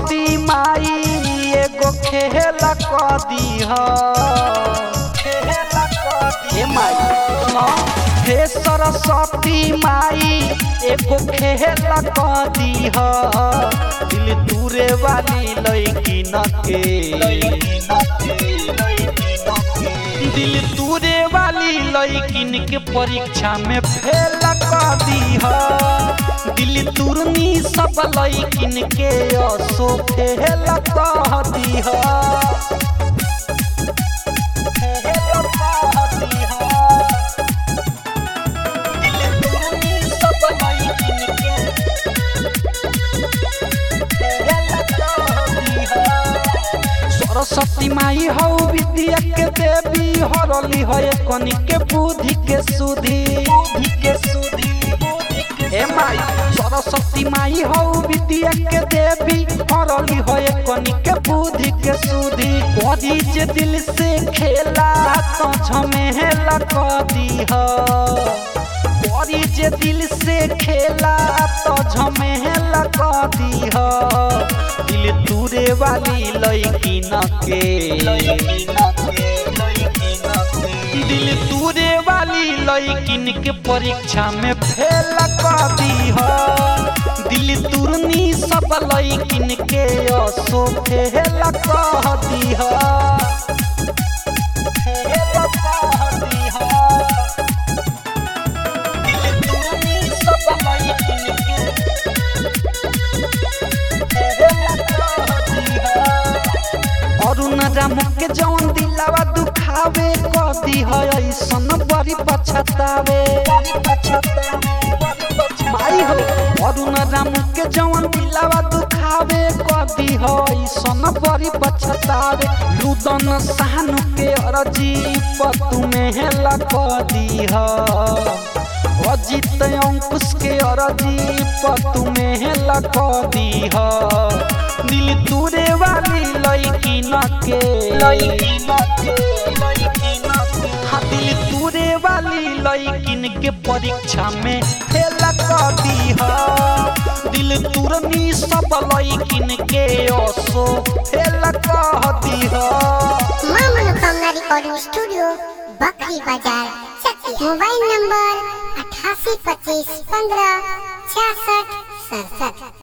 सरस्वती माई एगो खेला क दीह हे माई सुनो हे सरस्वती माई एगो खेला क दीह दिल दूरे वाली लड़की न के दिल दूरे वाली लड़किन के परीक्षा में फेल कर दीह दिल तुरनी सब लड़किन के असो फेल कह दीह सरस्वती माई हौ विद्या के देवी हरली है कनी के बुद्धि के सुधी के सुधी हे माई सरस्वती माई हौ विद्या के देवी हरली है कनी के बुद्धि के सुधी कदी जे दिल से खेला तो झमेला क दीह करी जे दिल से खेला तो झमेला क दीह दिल दूरे वाली लड़की न के दिल दूरे वाली लड़किन के परीक्षा में फेल कर दीह दिल तुरनी सब लड़किन के असो फेल कह दीह दिल तुरनी सब लड़किन के अरुण राम के जौन दिलावा दुखावे कदी है ऐसन बड़ी पछतावे माई हो अरुण राम के जौन दिलावा दुखावे कदी है ऐसन बड़ी पछतावे लुदन सानु के अरजी पतु में हेला कदी है अजित अंकुश के अरजी पतु में हेला कदी है दिल दूरे वाली लड़की न के हाँ दिल दूरे वाली लड़किन के परीक्षा में फेल कर दीह दिल तुरनी सब लड़किन के असो फेल कह दीह मां मनोकामना रिकॉर्डिंग स्टूडियो बकरी बाजार चकिया मोबाइल नंबर अठासी पच्चीस पंद्रह छियासठ सड़सठ